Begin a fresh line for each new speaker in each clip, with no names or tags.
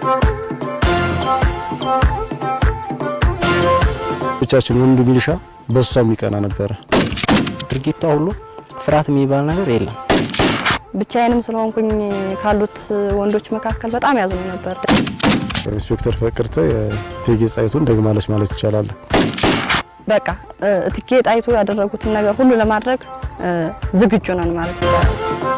ብቻችን ወንዱ ሚሊሻ በሷ የሚቀና ነበረ።
ድርጊቷ ሁሉ ፍርሃት የሚባል ነገር የለም።
ብቻዬንም ስለሆንኩኝ ካሉት ወንዶች መካከል በጣም ያዝኑ ነበር።
ኢንስፔክተር ፍቅርተ የእቴጌ ጣይቱን ደግማለች ማለት ይቻላል።
በቃ እቴጌ ጣይቱ ያደረጉትን ነገር ሁሉ ለማድረግ ዝግጁ ነን ማለት ይቻላል።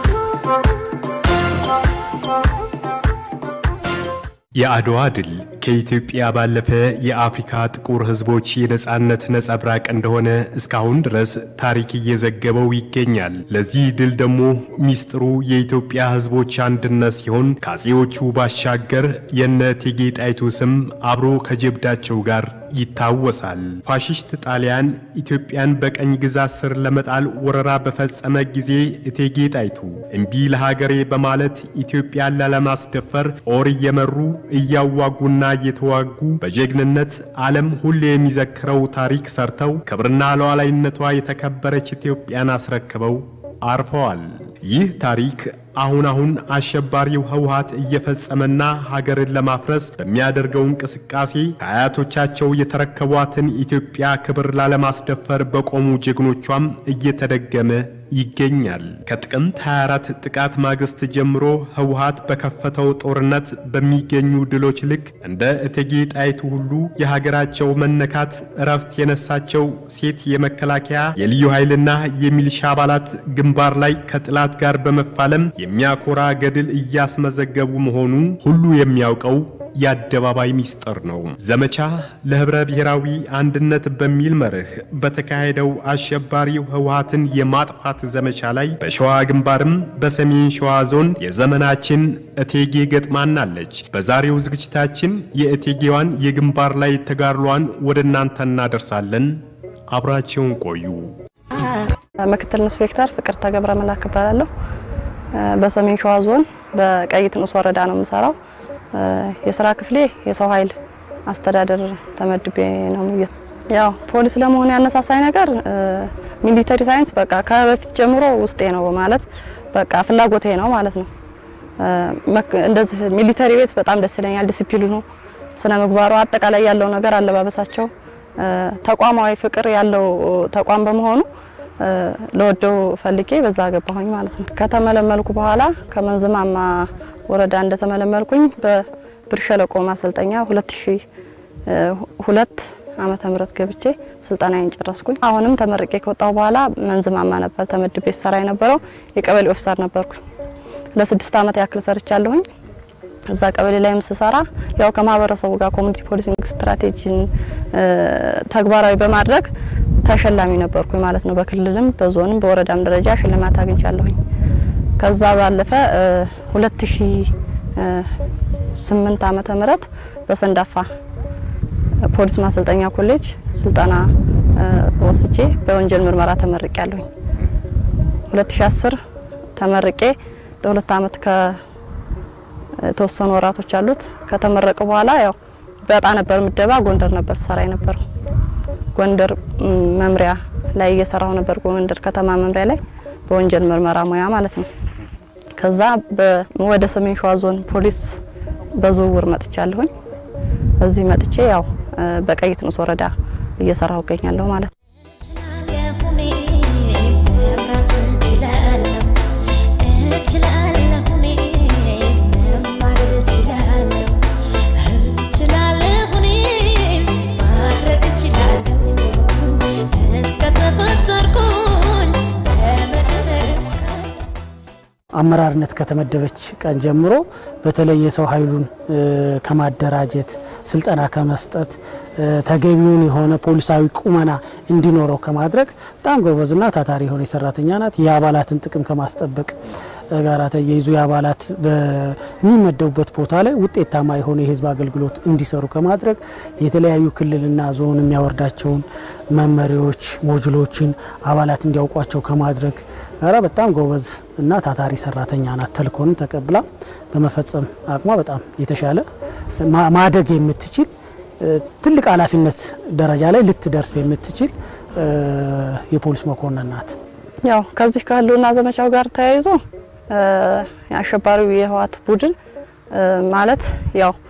የአድዋ ድል ከኢትዮጵያ ባለፈ የአፍሪካ ጥቁር ሕዝቦች የነጻነት ነጸብራቅ እንደሆነ እስካሁን ድረስ ታሪክ እየዘገበው ይገኛል። ለዚህ ድል ደግሞ ሚስጥሩ የኢትዮጵያ ሕዝቦች አንድነት ሲሆን ከአፄዎቹ ባሻገር የነ እቴጌ ጣይቱ ስም አብሮ ከጀብዳቸው ጋር ይታወሳል። ፋሽስት ጣሊያን ኢትዮጵያን በቀኝ ግዛት ስር ለመጣል ወረራ በፈጸመ ጊዜ እቴጌ ጣይቱ እምቢ ለሀገሬ በማለት ኢትዮጵያን ላለማስደፈር ጦር እየመሩ እያዋጉና እየተዋጉ በጀግንነት ዓለም ሁሌ የሚዘክረው ታሪክ ሰርተው ክብርና ሉዓላዊነቷ የተከበረች ኢትዮጵያን አስረክበው አርፈዋል። ይህ ታሪክ አሁን አሁን አሸባሪው ህወሓት እየፈጸመና ሀገርን ለማፍረስ በሚያደርገው እንቅስቃሴ ከአያቶቻቸው የተረከቧትን ኢትዮጵያ ክብር ላለማስደፈር በቆሙ ጀግኖቿም እየተደገመ ይገኛል። ከጥቅምት 24 ጥቃት ማግስት ጀምሮ ህወሓት በከፈተው ጦርነት በሚገኙ ድሎች ልክ እንደ እቴጌ ጣይቱ ሁሉ የሀገራቸው መነካት እረፍት የነሳቸው ሴት የመከላከያ የልዩ ኃይልና የሚሊሻ አባላት ግንባር ላይ ከጥላት ጋር በመፋለም የሚያኮራ ገድል እያስመዘገቡ መሆኑ ሁሉ የሚያውቀው የአደባባይ ሚስጥር ነው። ዘመቻ ለህብረ ብሔራዊ አንድነት በሚል መርህ በተካሄደው አሸባሪው ህወሓትን የማጥፋት ዘመቻ ላይ በሸዋ ግንባርም በሰሜን ሸዋ ዞን የዘመናችን እቴጌ ገጥማናለች። በዛሬው ዝግጅታችን የእቴጌዋን የግንባር ላይ ተጋድሏን ወደ እናንተ እናደርሳለን። አብራቸውን ቆዩ።
ምክትል ኢንስፔክተር ፍቅርተ ገብረ መላክ እባላለሁ። በሰሜን ሸዋ ዞን በቀይት ንዑስ ወረዳ ነው የምሰራው። የስራ ክፍሌ የሰው ኃይል አስተዳደር ተመድቤ ነው። ያው ፖሊስ ለመሆን ያነሳሳኝ ነገር ሚሊተሪ ሳይንስ በቃ ከበፊት ጀምሮ ውስጤ ነው ማለት በቃ ፍላጎቴ ነው ማለት ነው። እንደዚህ ሚሊተሪ ቤት በጣም ደስ ይለኛል። ዲሲፕሊኑ፣ ስነ ምግባሩ፣ አጠቃላይ ያለው ነገር አለባበሳቸው፣ ተቋማዊ ፍቅር ያለው ተቋም በመሆኑ ለወደው ፈልጌ በዛ ገባሁኝ ማለት ነው። ከተመለመልኩ በኋላ ከመንዝማማ ወረዳ እንደተመለመልኩኝ በብር ሸለቆ ማሰልጠኛ 2002 ዓመተ ምህረት ገብቼ ስልጠናዬን ጨረስኩኝ። አሁንም ተመርቄ ከወጣሁ በኋላ መንዝማማ ነበር ተመድቤ ሰራ የነበረው የቀበሌ ኦፊሰር ነበርኩኝ። ለስድስት ዓመት ያክል ሰርቻለሁኝ። እዛ ቀበሌ ላይም ስሰራ ያው ከማህበረሰቡ ጋር ኮሚኒቲ ፖሊሲንግ ስትራቴጂን ተግባራዊ በማድረግ ተሸላሚ ነበርኩኝ ማለት ነው። በክልልም በዞንም በወረዳም ደረጃ ሽልማት አግኝቻለሁኝ። ከዛ ባለፈ 2008 ዓመተ ምህረት በሰንዳፋ ፖሊስ ማሰልጠኛ ኮሌጅ ስልጠና ወስጄ በወንጀል ምርመራ ተመርቄ ያለሁኝ። 2010 ተመርቄ ለሁለት ዓመት ከተወሰኑ ወራቶች አሉት። ከተመረቀ በኋላ ያው በጣ ነበር ምደባ ጎንደር ነበር ሰራ የነበረው። ጎንደር መምሪያ ላይ እየሰራሁ ነበር። ጎንደር ከተማ መምሪያ ላይ በወንጀል ምርመራ ሙያ ማለት ነው። ከዛ ወደ ሰሜን ሸዋ ዞን ፖሊስ በዝውውር መጥቻለሁኝ። እዚህ መጥቼ ያው በቀይት ንዑስ ወረዳ እየሰራሁ እገኛለሁ ማለት ነው።
አመራርነት ከተመደበች ቀን ጀምሮ በተለይ የሰው ኃይሉን ከማደራጀት ስልጠና ከመስጠት ተገቢውን የሆነ ፖሊሳዊ ቁመና እንዲኖረው ከማድረግ በጣም ጎበዝና ታታሪ የሆነ ሰራተኛ ናት። የአባላትን ጥቅም ከማስጠበቅ ጋር ተያይዞ የአባላት በሚመደቡበት ቦታ ላይ ውጤታማ የሆነ የህዝብ አገልግሎት እንዲሰሩ ከማድረግ የተለያዩ ክልልና ዞን የሚያወርዳቸውን መመሪያዎች፣ ሞጁሎችን አባላት እንዲያውቋቸው ከማድረግ ጋራ በጣም ጎበዝ እና ታታሪ ሰራተኛ ናት። ተልእኮንም ተቀብላ በመፈጸም አቅሟ በጣም የተሻለ ማደግ የምትችል ትልቅ ኃላፊነት ደረጃ ላይ ልትደርስ የምትችል የፖሊስ መኮንን ናት።
ያው ከዚህ ከህልውና ዘመቻው ጋር ተያይዞ አሸባሪው የህወሓት ቡድን ማለት ያው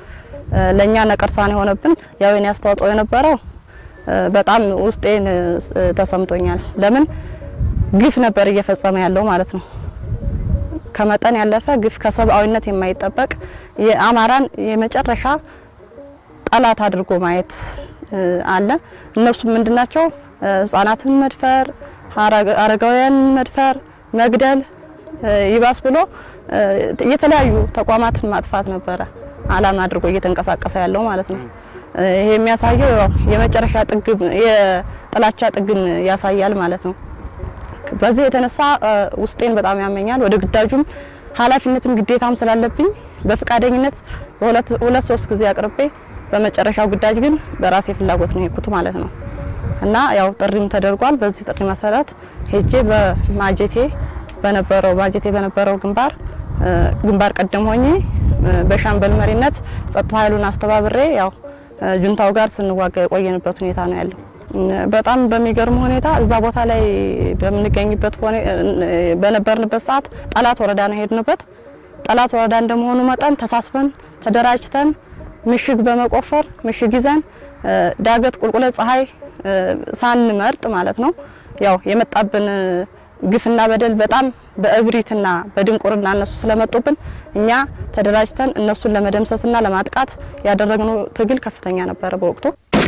ለእኛ ነቀርሳ ነው የሆነብን። ያው የኔ አስተዋጽኦ የነበረው በጣም ውስጤን ተሰምቶኛል። ለምን ግፍ ነበር እየፈጸመ ያለው ማለት ነው። ከመጠን ያለፈ ግፍ ከሰብአዊነት የማይጠበቅ የአማራን የመጨረሻ ጠላት አድርጎ ማየት አለ። እነሱም ምንድናቸው? ህጻናትን መድፈር፣ አረጋውያንን መድፈር፣ መግደል፣ ይባስ ብሎ የተለያዩ ተቋማትን ማጥፋት ነበረ አላማ አድርጎ እየተንቀሳቀሰ ያለው ማለት ነው። ይሄ የሚያሳየው የመጨረሻ ጥግ የጥላቻ ጥግን ያሳያል ማለት ነው። በዚህ የተነሳ ውስጤን በጣም ያመኛል። ወደ ግዳጁም ኃላፊነትም ግዴታም ስላለብኝ በፈቃደኝነት በሁለት ሁለት ሶስት ጊዜ አቅርቤ በመጨረሻው ግዳጅ ግን በራሴ ፍላጎት ነው የሄድኩት ማለት ነው እና ያው ጥሪም ተደርጓል። በዚህ ጥሪ መሰረት ሄጄ በማጀቴ በነበረው ማጀቴ በነበረው ግንባር ግንባር ቀደም ሆኜ በሻምበል መሪነት ጸጥታ ኃይሉን አስተባብሬ ያው ጁንታው ጋር ስንዋጋ የቆየንበት ሁኔታ ነው ያለው። በጣም በሚገርም ሁኔታ እዛ ቦታ ላይ በምንገኝበት በነበርንበት ሰዓት ጠላት ወረዳ ነው የሄድንበት። ጠላት ወረዳ እንደመሆኑ መጠን ተሳስበን ተደራጅተን ምሽግ በመቆፈር ምሽግ ይዘን ዳገት ቁልቁለት ፀሐይ ሳንመርጥ ማለት ነው ያው የመጣብን ግፍና በደል በጣም በእብሪትና በድንቁርና እነሱ ስለመጡብን እኛ ተደራጅተን እነሱን ለመደምሰስና ለማጥቃት ያደረግነው ትግል ከፍተኛ ነበረ በወቅቱ።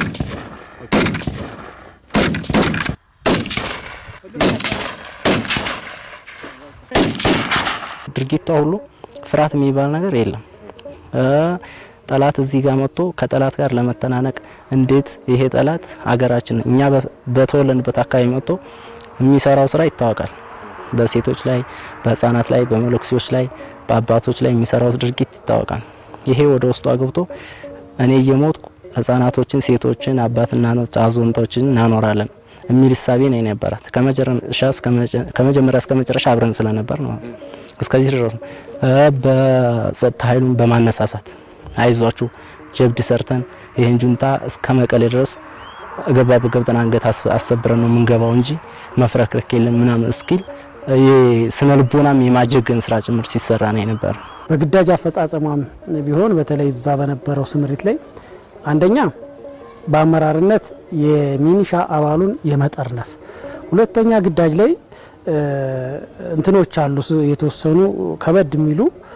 ድርጊቷ ሁሉ ፍርሃት የሚባል ነገር የለም። ጠላት እዚህ ጋር መጥቶ ከጠላት ጋር ለመተናነቅ እንዴት ይሄ ጠላት ሀገራችን እኛ በተወለንበት አካባቢ መጥቶ የሚሰራው ስራ ይታወቃል። በሴቶች ላይ፣ በህፃናት ላይ፣ በመለኩሴዎች ላይ፣ በአባቶች ላይ የሚሰራው ድርጊት ይታወቃል። ይሄ ወደ ውስጧ ገብቶ እኔ እየሞትኩ ህጻናቶችን፣ ሴቶችን፣ አባትና አዛውንቶችን እናኖራለን የሚል እሳቤ ነው የነበራት ከመጀመሪያ እስከ መጨረሻ አብረን ስለነበር ነው እስከዚህ ድረስ በጸጥታ ኃይሉን በማነሳሳት አይዟችሁ ጀብድ ሰርተን ይህን ጁንታ እስከ መቀሌ ድረስ ገባ በገብጠን አንገት አሰብረን ነው የምንገባው እንጂ መፍረክረክ የለም ምናምን እስኪል ስነ ልቦናም የማጀገን ስራ ጭምር ሲሰራ ነው የነበረ።
በግዳጅ አፈጻጸሟም ቢሆን በተለይ እዛ በነበረው ስምሪት ላይ አንደኛ በአመራርነት የሚኒሻ አባሉን የመጠርነፍ፣ ሁለተኛ ግዳጅ ላይ እንትኖች አሉ የተወሰኑ ከበድ የሚሉ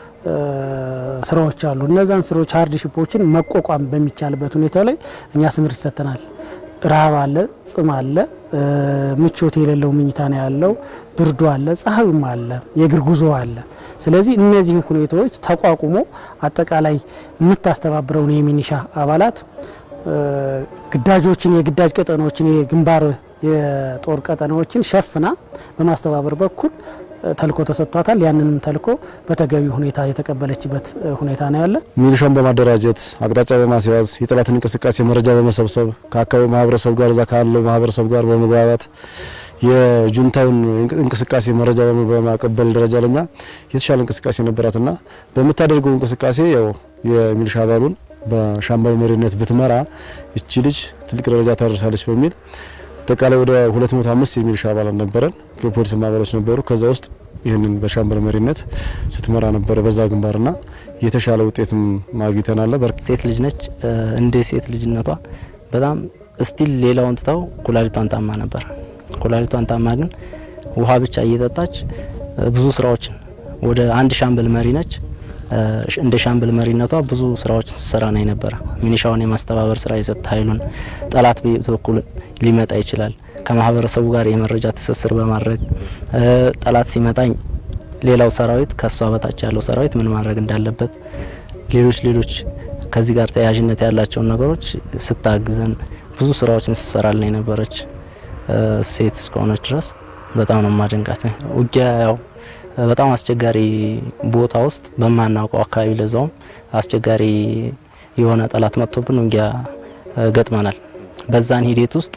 ስራዎች አሉ። እነዛን ስራዎች ሀርድ ሽፖችን መቋቋም በሚቻልበት ሁኔታ ላይ እኛ ስምሪት ሰጥተናል። ረሃብ አለ፣ ጽም አለ፣ ምቾት የሌለው ምኝታ ነው ያለው፣ ብርዱ አለ፣ ፀሐዩም አለ፣ የእግር ጉዞ አለ። ስለዚህ እነዚህን ሁኔታዎች ተቋቁሞ አጠቃላይ የምታስተባብረውን የሚኒሻ አባላት ግዳጆችን የግዳጅ ቀጠናዎችን የግንባር የጦር ቀጠናዎችን ሸፍና በማስተባበር በኩል ተልኮ ተሰጥቷታል። ያንንም ተልኮ በተገቢ ሁኔታ የተቀበለችበት ሁኔታ ነው ያለ።
ሚሊሻውን በማደራጀት አቅጣጫ በማስያዝ የጠላትን እንቅስቃሴ መረጃ በመሰብሰብ ከአካባቢው ማህበረሰብ ጋር እዛ ካለው ማህበረሰብ ጋር በመግባባት የጁንታውን እንቅስቃሴ መረጃ በማቀበል ደረጃ ለኛ የተሻለ እንቅስቃሴ ነበራትና በምታደርገው እንቅስቃሴ ያው የሚሊሻ አባሉን በሻምበል መሪነት ብትመራ እቺ ልጅ ትልቅ ደረጃ ታደርሳለች በሚል አጠቃላይ ወደ 205 የሚሊሻ አባላት ነበረን። የፖሊስ አባሎች ነበሩ። ከዛ ውስጥ ይህንን በሻምበል መሪነት ስትመራ ነበረ በዛ ግንባርና የተሻለ ውጤትም ማግኝተናል።
ሴት ልጅ ነች። እንደ ሴት ልጅነቷ በጣም እስቲል ሌላውን ትታው ኩላሊቷን ታማ ነበር። ኩላሊቷን ታማ ግን ውሃ ብቻ እየጠጣች ብዙ ስራዎችን ወደ አንድ ሻምበል መሪ ነች። እንደ ሻምበል መሪነቷ ብዙ ስራዎች ስትሰራ ነው የነበረ። ሚኒሻውን የማስተባበር ስራ፣ የጸጥታ ኃይሉን ጠላት በኩል ሊመጣ ይችላል ከማህበረሰቡ ጋር የመረጃ ትስስር በማድረግ ጠላት ሲመጣኝ ሌላው ሰራዊት ከሷ በታች ያለው ሰራዊት ምን ማድረግ እንዳለበት ሌሎች ሌሎች ከዚህ ጋር ተያያዥነት ያላቸውን ነገሮች ስታግዘን ብዙ ስራዎችን ስትሰራልን የነበረች ሴት እስከሆነች ድረስ በጣም ነው ማደንቃት። ውጊያ ያው በጣም አስቸጋሪ ቦታ ውስጥ በማናውቀው አካባቢ ለዛውም አስቸጋሪ የሆነ ጠላት መጥቶብን ውጊያ ገጥመናል። በዛን ሂደት ውስጥ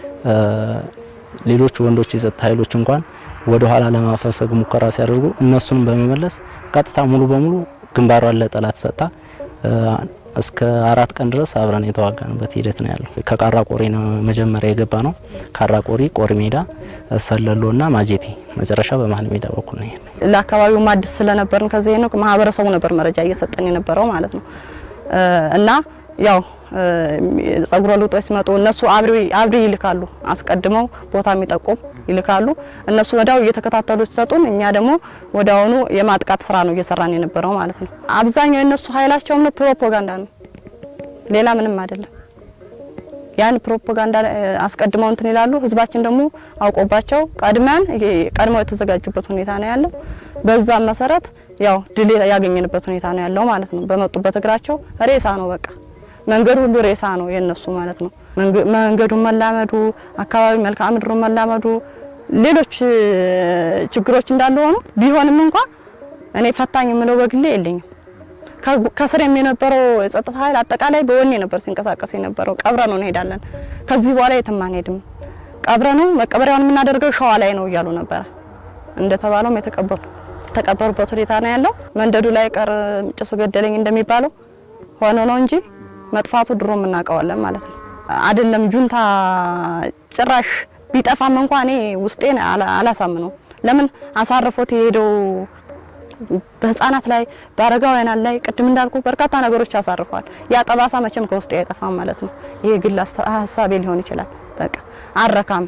ሌሎች ወንዶች የጸጥታ ኃይሎች እንኳን ወደ ኋላ ለማፈግፈግ ሙከራ ሲያደርጉ እነሱንም በመመለስ ቀጥታ ሙሉ በሙሉ ግንባሯን ለጠላት ሰጥታ እስከ አራት ቀን ድረስ አብረን የተዋጋንበት ሂደት ነው ያለው። ከቃራ ቆሪ ነው መጀመሪያ የገባ ነው። ካራ ቆሪ፣ ቆሪ ሜዳ፣ ሰለሎ እና ማጀቴ መጨረሻ በመሀል ሜዳ በኩል ነው።
ለአካባቢው አዲስ ስለነበርን ከዚህ ነው ማህበረሰቡ ነበር መረጃ እየሰጠን የነበረው ማለት ነው። እና ያው ጸጉረ ልውጦች ሲመጡ እነሱ አብሪ አብሪ ይልካሉ። አስቀድመው ቦታ የሚጠቁም ይልካሉ። እነሱ ወዲያው እየተከታተሉ ሲሰጡን፣ እኛ ደግሞ ወዲያውኑ የማጥቃት ስራ ነው እየሰራን የነበረው ማለት ነው። አብዛኛው የነሱ ኃይላቸውም ነው ፕሮፓጋንዳ ነው፣ ሌላ ምንም አይደለም። ያን ፕሮፓጋንዳ አስቀድመው እንትን ይላሉ። ህዝባችን ደግሞ አውቆባቸው ቀድመን ቀድመው የተዘጋጁበት ሁኔታ ነው ያለው። በዛም መሰረት ያው ድል ያገኘንበት ሁኔታ ነው ያለው ማለት ነው። በመጡበት እግራቸው ሬሳ ነው በቃ መንገዱ ሁሉ ሬሳ ነው የነሱ ማለት ነው። መንገዱን መላመዱ፣ አካባቢ መልክዓ ምድሩን መላመዱ፣ ሌሎች ችግሮች እንዳለ ሆኑ ቢሆንም እንኳን እኔ ፈታኝ የምለው በግሌ የለኝም። ከስር የነበረው የጸጥታ ኃይል አጠቃላይ በወኔ ነበር ሲንቀሳቀስ የነበረው። ቀብረ ነው እንሄዳለን፣ ከዚህ በኋላ የትም አንሄድም፣ ቀብረ ነው መቀበሪያውን የምናደርገው ሸዋ ላይ ነው እያሉ ነበረ። እንደተባለውም የተቀበሉ የተቀበሩበት ሁኔታ ነው ያለው። መንደዱ ላይ ቀር ጭሱ ገደለኝ እንደሚባለው ሆኖ ነው እንጂ መጥፋቱ ድሮ እናውቀዋለን ማለት ነው። አይደለም ጁንታ ጭራሽ ቢጠፋም እንኳን እኔ ውስጤን አላሳምነው። ለምን አሳርፎት የሄደው በህፃናት ላይ በአረጋውያን ላይ ቅድም እንዳልኩ በርካታ ነገሮች ያሳርፏል። ያ ጠባሳ መቼም ከውስጤ አይጠፋም ማለት ነው። ይሄ ግል ሀሳቤ ሊሆን ይችላል። በቃ አረካም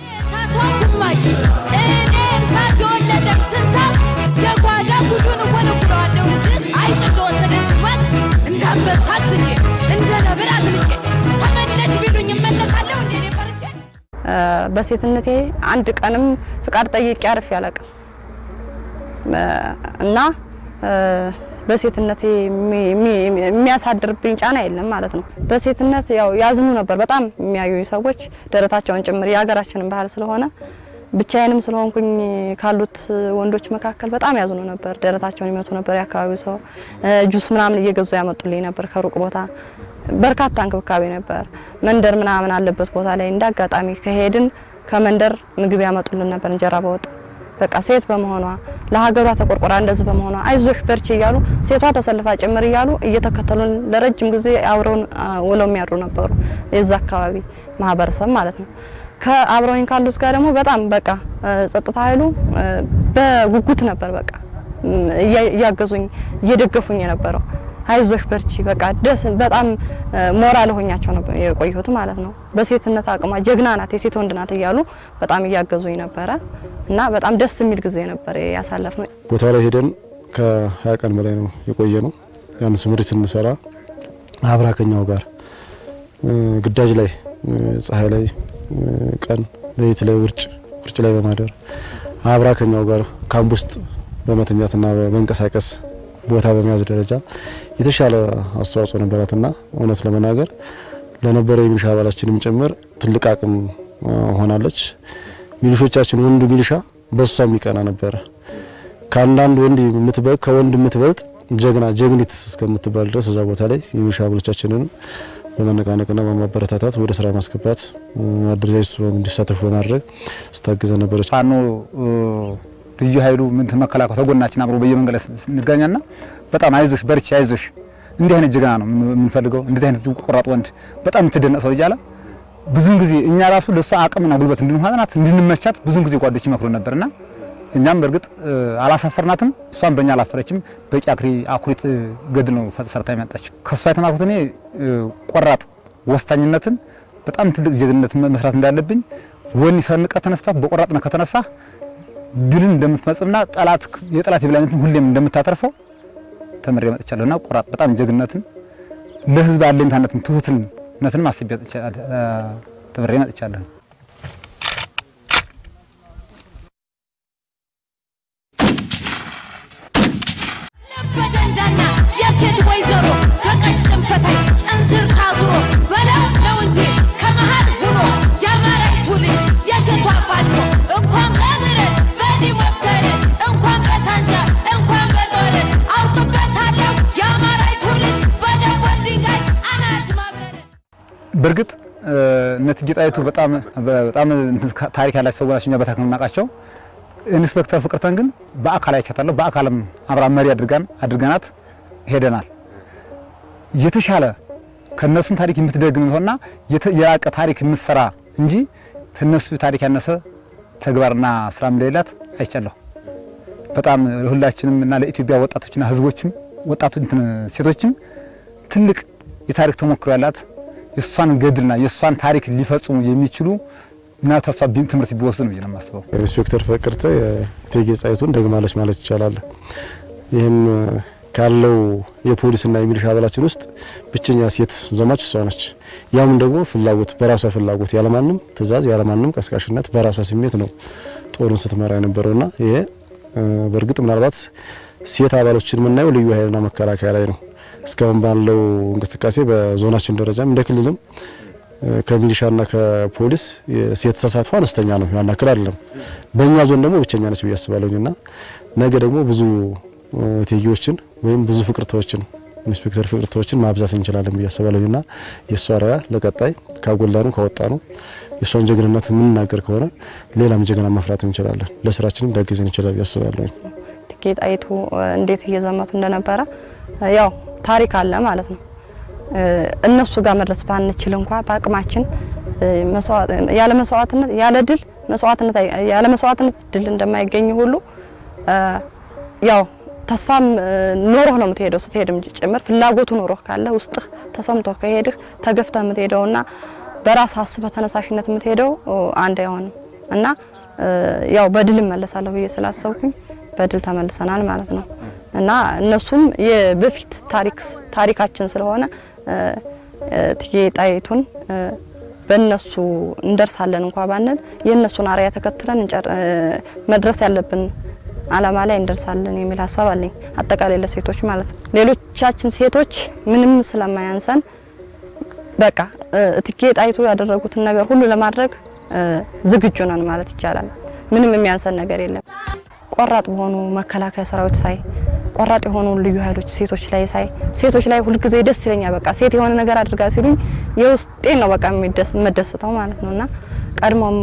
የጓዳ ጉዱን ወለኩለዋለሁ እንጂ አይጥ እንደወሰደች ወቅ እንዳንበሳ አግዝቼ እንደ ነብር አዝምጬ ተመለሽ ቢሉኝ እመለሳለሁ እንዴ እኔ ፈርቼ
በሴትነቴ አንድ ቀንም ፍቃድ ጠይቄ አርፌ አላውቅም እና በሴትነቴ የሚያሳድርብኝ ጫና የለም ማለት ነው። በሴትነት ያው ያዝኑ ነበር በጣም የሚያዩ ሰዎች ደረታቸውን ጭምር የሀገራችንን ባህል ስለሆነ ብቻዬንም ስለሆንኩኝ ካሉት ወንዶች መካከል በጣም ያዝኑ ነበር። ደረታቸውን ይመቱ ነበር። የአካባቢው ሰው ጁስ ምናምን እየገዙ ያመጡልኝ ነበር ከሩቅ ቦታ። በርካታ እንክብካቤ ነበር። መንደር ምናምን አለበት ቦታ ላይ እንደ አጋጣሚ ከሄድን ከመንደር ምግብ ያመጡልን ነበር፣ እንጀራ በወጥ በቃ ሴት በመሆኗ ለሀገሯ ተቆርቆራ እንደዚህ በመሆኗ አይዞሽ በርቺ እያሉ ሴቷ ተሰልፋ ጭምር እያሉ እየተከተሉን ለረጅም ጊዜ አብረውን ውለው የሚያድሩ ነበሩ። የዛ አካባቢ ማህበረሰብ ማለት ነው። ከአብረውኝ ካሉት ጋር ደግሞ በጣም በቃ ጸጥታ ኃይሉ በጉጉት ነበር በቃ እያገዙኝ እየደገፉኝ የነበረው አይዞሽ በርቺ በቃ ደስ በጣም ሞራል ሆኛቸው ነበር የቆየሁት ማለት ነው። በሴትነት አቅሟ ጀግና ናት፣ የሴት ወንድ ናት እያሉ በጣም እያገዙኝ ነበረ እና በጣም ደስ የሚል ጊዜ ነበር ያሳለፍ ነው።
ቦታው ላይ ሄደን ከሀያ ቀን በላይ ነው የቆየ ነው። ያን ስምሪት ስንሰራ አብራ ከኛው ጋር ግዳጅ ላይ ፀሐይ ላይ ቀን ሌሊት ላይ ውርጭ ውርጭ ላይ በማደር አብራ ከኛው ጋር ካምፕ ውስጥ በመተኛትና በመንቀሳቀስ ቦታ በመያዝ ደረጃ የተሻለ አስተዋጽኦ ነበራትና እውነት ለመናገር ለነበረው የሚሊሻ አባላችንም ጭምር ትልቅ አቅም ሆናለች። ሚሊሾቻችን ወንዱ ሚሊሻ በሷ የሚቀና ነበረ። ከአንዳንድ ወንድ የምትበልጥ ከወንድ የምትበልጥ ጀግና ጀግኒት እስከምትባል ድረስ እዛ ቦታ ላይ የሚሊሻ አባሎቻችንን በመነቃነቅና በማበረታታት ወደ ስራ ማስገባት አደረጃጀቱ እንዲሳተፉ በማድረግ ስታግዘ ነበረች።
ፋኖ ልዩ ኃይሉ ምን መከላከያ ተጎናችን አብሮ በየመንገድ እንገኛና በጣም አይዞሽ በርቺ አይዞሽ እንዲህ አይነት ጀግና ነው የምንፈልገው፣ እንዲህ አይነት ቆራጥ ወንድ በጣም የምትደነቅ ሰው እያለ ብዙን ጊዜ እኛ ራሱ ለሷ አቅምና ጉልበት እንድንሆናት እንድንመቻት ብዙን ጊዜ ጓዶች ይመክሩ ነበርና እኛም በእርግጥ አላሳፈርናትም፣ እሷም በእኛ አላፈረችም። በቂ አኩሪ አኩሪት ገድል ነው ሰርታ የመጣችው። ከእሷ የተማርኩት እኔ ቆራጥ ወሳኝነትን፣ በጣም ትልቅ ጀግንነት መስራት እንዳለብኝ ወኒ ሰንቀ ተነስታ በቆራጥነት ከተነሳ ድልን እንደምትፈጽምና ጠላት የጠላት የበላይነትን ሁሌም እንደምታተርፈው ተምሬ መጥቻለሁና ቆራጥ በጣም ጀግንነትን ለህዝብ አለኝታነትን ትሁትነትን አስቤ ተምሬ መጥቻለሁ።
በደንዳና የሴት ወይዘሮ በቀጭን ፈታይ እንስር ታዙሮ በለው ነው እንጂ ከመሃል ሆኖ የአማራይቱ ልጅ የሴቷ ፋኖ እንኳን በብረት በዲሞፍተር እንኳን በሳንጃ እንኳን በጦር አውቅበታለሁ የአማራይቱ ልጅ በደቦል ድንጋይ አናት ማብረር
በእርግጥ እነትጌ ጣይቱ በጣም በጣም ታሪክ ያላቸው ሰዎች ናቸው። እኛ በታሪክ ነው የምናውቃቸው። ኢንስፔክተር ፍቅርተን ግን በአካል አይቻታለሁ። በአካልም አብራ መሪ አድርጋን አድርገናት ሄደናል። የተሻለ ከነሱም ታሪክ የምትደግም ሰውና የራቀ ታሪክ የምትሰራ እንጂ ከነሱ ታሪክ ያነሰ ተግባርና ስራ እንደሌላት አይቻለሁ። በጣም ለሁላችንም እና ለኢትዮጵያ ወጣቶችና ሕዝቦችም ወጣቶች ሴቶችም ትልቅ የታሪክ ተሞክሮ ያላት የእሷን ገድልና የእሷን ታሪክ ሊፈጽሙ የሚችሉ እና ተሷ ትምህርት ቢወስዱ ነው ብዬ ነው የማስበው።
ኢንስፔክተር ፍቅርተ የእቴጌ ጣይቱን ደግማለች ማለት ይቻላል። ይህም ካለው የፖሊስና የሚሊሻ አባላችን ውስጥ ብቸኛ ሴት ዘማች እሷ ነች። ያም ደግሞ ፍላጎት በራሷ ፍላጎት ያለማንም ትዕዛዝ ያለማንም ቀስቃሽነት በራሷ ስሜት ነው ጦሩን ስትመራ የነበረውና ይሄ በእርግጥ ምናልባት ሴት አባሎችን የምናየው ልዩ ኃይልና መከላከያ ላይ ነው። እስካሁን ባለው እንቅስቃሴ በዞናችን ደረጃም እንደ ክልልም ከሚሊሻና ከፖሊስ የሴት ተሳትፎ አነስተኛ ነው፣ ያን ያክል አይደለም። በእኛ ዞን ደግሞ ብቸኛ ነች ብዬ አስባለሁኝና ነገ ደግሞ ብዙ እቴጌዎችን ወይም ብዙ ፍቅርተዎችን ኢንስፔክተር ፍቅርተዎችን ማብዛት እንችላለን ብዬ አስባለሁኝና የእሷ ራያ ለቀጣይ ካጎላኑ ካወጣኑ የእሷን ጀግንነት የምንናገር ከሆነ ሌላም ጀግና ማፍራት እንችላለን። ለስራችንም ሊያግዘን ይችላል ብዬ አስባለሁኝ።
እቴጌ ጣይቱ እንዴት እየዘመቱ እንደነበረ ያው ታሪክ አለ ማለት ነው። እነሱ ጋር መድረስ ባንችል እንኳ በአቅማችን ያለ መስዋዕትነት ያለ ድል መስዋዕትነት ያለ መስዋዕትነት ድል እንደማይገኝ ሁሉ ያው ተስፋም ኖሮህ ነው የምትሄደው። ስትሄድም ጭምር ፍላጎቱ ኖሮህ ካለ ውስጥህ ተሰምቶ ከሄድህ ተገፍተህ የምትሄደውና በራስ አስበህ ተነሳሽነት የምትሄደው አንድ አይሆንም እና ያው በድል እመለሳለሁ ብዬ ስላሰብኩኝ በድል ተመልሰናል ማለት ነው እና እነሱም የበፊት ታሪክ ታሪካችን ስለሆነ እቴጌ ጣይቱን በእነሱ እንደርሳለን እንኳ ባንል የእነሱን አርአያ ተከትለን መድረስ ያለብን አላማ ላይ እንደርሳለን የሚል ሀሳብ አለኝ። አጠቃላይ ለሴቶች ማለት ነው። ሌሎቻችን ሴቶች ምንም ስለማያንሰን በቃ እቴጌ ጣይቱ ያደረጉትን ነገር ሁሉ ለማድረግ ዝግጁ ነን ማለት ይቻላል። ምንም የሚያንሰን ነገር የለም። ቆራጥ በሆኑ መከላከያ ሰራዊት ሳይ ቆራጥ የሆኑ ልዩ ኃይሎች ሴቶች ላይ ሳይ ሴቶች ላይ ሁልጊዜ ደስ ይለኛል። በቃ ሴት የሆነ ነገር አድርጋ ሲሉኝ የውስጤን ነው በቃ የምደሰተው ማለት ነው እና ቀድሞም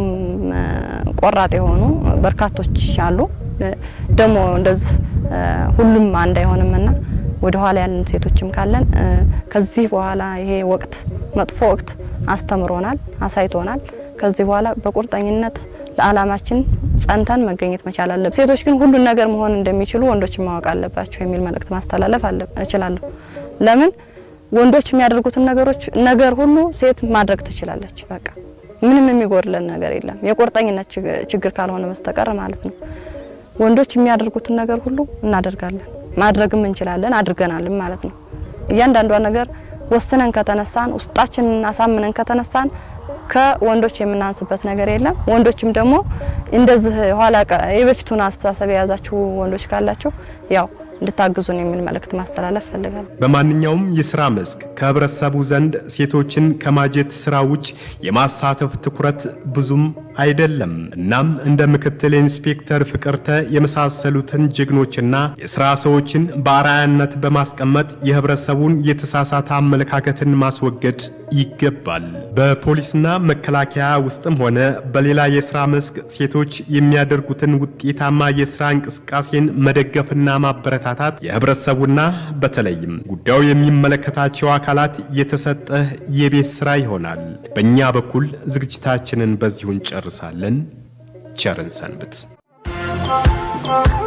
ቆራጥ የሆኑ በርካቶች አሉ። ደግሞ እንደዚህ ሁሉም አንድ አይሆንምና ወደ ኋላ ያለን ሴቶችም ካለን ከዚህ በኋላ ይሄ ወቅት መጥፎ ወቅት አስተምሮናል፣ አሳይቶናል። ከዚህ በኋላ በቁርጠኝነት ለዓላማችን ጸንተን መገኘት መቻል አለብን። ሴቶች ግን ሁሉን ነገር መሆን እንደሚችሉ ወንዶችን ማወቅ አለባቸው የሚል መልእክት ማስተላለፍ እችላለሁ። ለምን ወንዶች የሚያደርጉትን ነገሮች ነገር ሁሉ ሴት ማድረግ ትችላለች። በቃ ምንም የሚጎድለን ነገር የለም፣ የቁርጠኝነት ችግር ካልሆነ በስተቀር ማለት ነው። ወንዶች የሚያደርጉትን ነገር ሁሉ እናደርጋለን፣ ማድረግም እንችላለን፣ አድርገናልም ማለት ነው። እያንዳንዷ ነገር ወስነን ከተነሳን፣ ውስጣችንን አሳምነን ከተነሳን ከወንዶች የምናንስበት ነገር የለም። ወንዶችም ደግሞ እንደዚህ ኋላ የበፊቱን አስተሳሰብ የያዛችሁ ወንዶች ካላችሁ ያው እንድታግዙን የሚል መልእክት ማስተላለፍ ፈልጋለሁ።
በማንኛውም የስራ መስክ ከህብረተሰቡ ዘንድ ሴቶችን ከማጀት ስራ ውጭ የማሳተፍ ትኩረት ብዙም አይደለም። እናም እንደ ምክትል ኢንስፔክተር ፍቅርተ የመሳሰሉትን ጀግኖችና የስራ ሰዎችን በአርአያነት በማስቀመጥ የህብረተሰቡን የተሳሳተ አመለካከትን ማስወገድ ይገባል። በፖሊስና መከላከያ ውስጥም ሆነ በሌላ የስራ መስክ ሴቶች የሚያደርጉትን ውጤታማ የስራ እንቅስቃሴን መደገፍና ማበረታታት የህብረተሰቡና በተለይም ጉዳዩ የሚመለከታቸው አካላት የተሰጠ የቤት ስራ ይሆናል። በእኛ በኩል ዝግጅታችንን በዚሁ እንጨርሳለን። ቸርን ሰንብት።